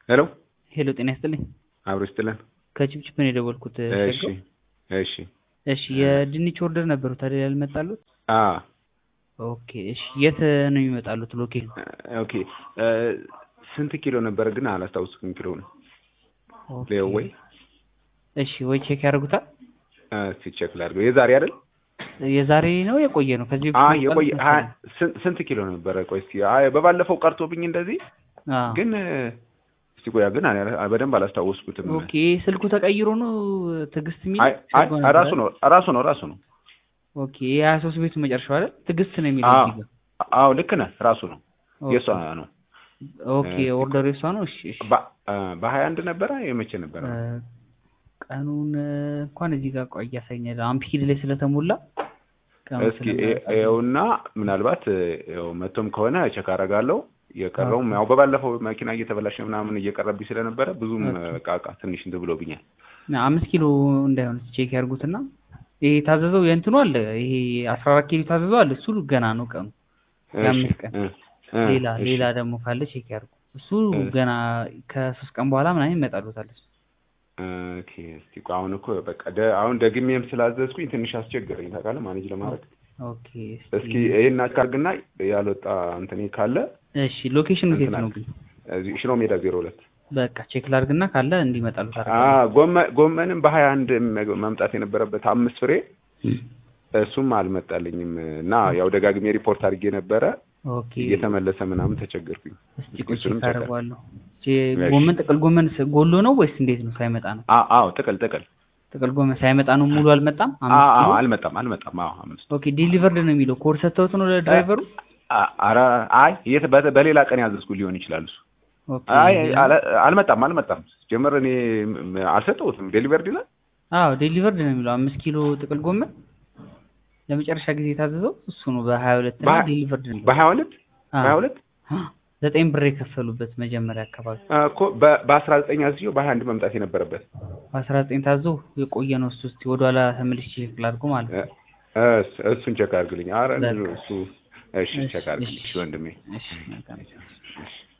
ሄሎ ሄሎ ጤና ይስጥልኝ። አብሮ ይስጥልን። ከችፕችፕ ነው የደወልኩት። እሺ ሸጋው? እሺ እሺ የድንች ኦርደር ነበሩ ታዲያ ያልመጣሉት? አ ኦኬ እሺ የት ነው የሚመጣሉት ሎኬሽኑ? ኦኬ እ ስንት ኪሎ ነበር ግን አላስታውስኩም ኪሎ ነው ኦኬ። ሌው ወይ እሺ ወይ ቼክ ያደርጉታል። እስኪ ቼክ ላድርገው የዛሬ አይደል የዛሬ ነው የቆየ ነው ከዚህ አ በፊት የቆየ የመጣሉት ሀ- መሰለኝ። ስንት ስንት ኪሎ ነበረ ቆይ እስኪ አይ በባለፈው ቀርቶብኝ እንደዚህ አዎ። ግን እ እስቲ ቆያ ግን አላ- በደንብ አላስታወስኩትም ኦኬ ስልኩ ተቀይሮ ነው ትዕግስት የሚል አይ አይ ሸጋው ራሱ ነበር ነው ራሱ ነው ራሱ ነው ኦኬ የሀያ ሶስት ቤቱ መጨረሻው አይደል ትዕግስት ነው የሚለው አዎ እዚህ ጋር። አዎ ልክ ነህ ራሱ ነው ኦኬ። የእሷ ነው ኦኬ እ ኦርደሩ የሷ ነው። እሺ እሺ በ- እ በሀያ አንድ ነበረ የመቼ ነበረ እ ቀኑን እ እንኳን እዚህ ጋር ቆይ ያሳኛል። አምፒል ላይ ስለተሞላ ቀኑን እስኪ ስለማያውቅ ይኸውና ምናልባት ይኸው መቶም ከሆነ ቼክ አደርጋለሁ። የቀረውም ያው በባለፈው መኪና እየተበላሸ ምናምን እየቀረብኝ ስለነበረ ብዙም ኦኬ። በቃ በቃ ትንሽ እንትን ብሎብኛል። ና አምስት ኪሎ እንዳይሆን ቼክ ያርጉትና ይሄ የታዘዘው የእንትኑ አለ ይሄ አስራ አራት ኪሎ የታዘዘው አለ እሱ ገና ነው ቀኑ እሺ የአምስት ቀን እ እ ሌላ እሺ ሌላ ደግሞ ካለ ቼክ ያርጉ እሱ እ ገና ከሶስት ቀን በኋላ ምናምን ይመጣሉታል እሱ ኦኬ። እስኪ ቆይ አሁን እኮ በቃ ደ- አሁን ደግሜም ስላዘዝኩኝ ትንሽ አስቸገረኝ ታውቃለህ፣ ማኔጅ ለማድረግ። ኦኬ እስኪ እስቲ ይሄን አድርግና ያልወጣ እንትኔ ካለ እሺ ሎኬሽኑ የት እንትን ነው አለ ግን እዚህ ሽሮ ሜዳ ዜሮ ሁለት በቃ ቼክ ላርግና ካለ እንዲመጣሉት አ አደርጋለሁ ጎመን ጎመንም በሀያ አንድ መምጣት የነበረበት አምስት ፍሬ እሱም አልመጣልኝም እና ያው ደጋግሜ ሪፖርት አድርጌ ነበረ ኦኬ እየተመለሰ ምናምን ተቸገርኩኝ። እስቲ እስኪ ቆይ እሱንም ቼክ ቼክ አደርገዋለሁ ቼ እሺ። ጎመን ጥቅል ጎመን ስ- ጎሎ ነው ወይስ እንዴት ነው ሳይመጣ ነው አ- አዎ ጥቅል ጥቅል ጥቅል ጎመን ሳይመጣ ነው ሙሉ አልመጣም አ- አምስት አዎ ኪሎ አልመጣም አልመጣም። አዎ አምስት ኦኬ ዲሊቨርድ ነው የሚለው ኮድ ሰጥተውት ነው ለድራይቨሩ አ- ኧረ አይ የት በ- በሌላ ቀን ያዘዝኩ ሊሆን ይችላል እሱ። ኦኬ አይ አለ- አልመጣም አልመጣም። ጀመር እኔ ም- አልሰጠሁትም ዴሊቨርድ ይላል። አዎ ዴሊቨርድ ነው የሚለው አምስት ኪሎ ጥቅል ጎመን ለመጨረሻ ጊዜ የታዘዘው እሱ ነው በሀያ ሁለት እና በሀያ ዴሊቨርድ ነው የሚለው በሀያ ሁለት በሀያ ሁለት ዘጠኝ ብር የከፈሉበት መጀመሪያ አካባቢ እኮ በ- በአስራ ዘጠኝ አዝዤው በሀያ አንድ መምጣት የነበረበት በአስራ ዘጠኝ ታዞ የቆየ ነው እሱ እስኪ ወደኋላ ተመልሼ ቼክ ላድርጎ ማለት ነው እ- እስ- እሱን ቼክ አድርግልኝ። ኧረ በቃ እሱ እሺ እሺ ቼክ አድርግልኝ እሺ እሺ ወንድሜ እሺ መልካም እሺ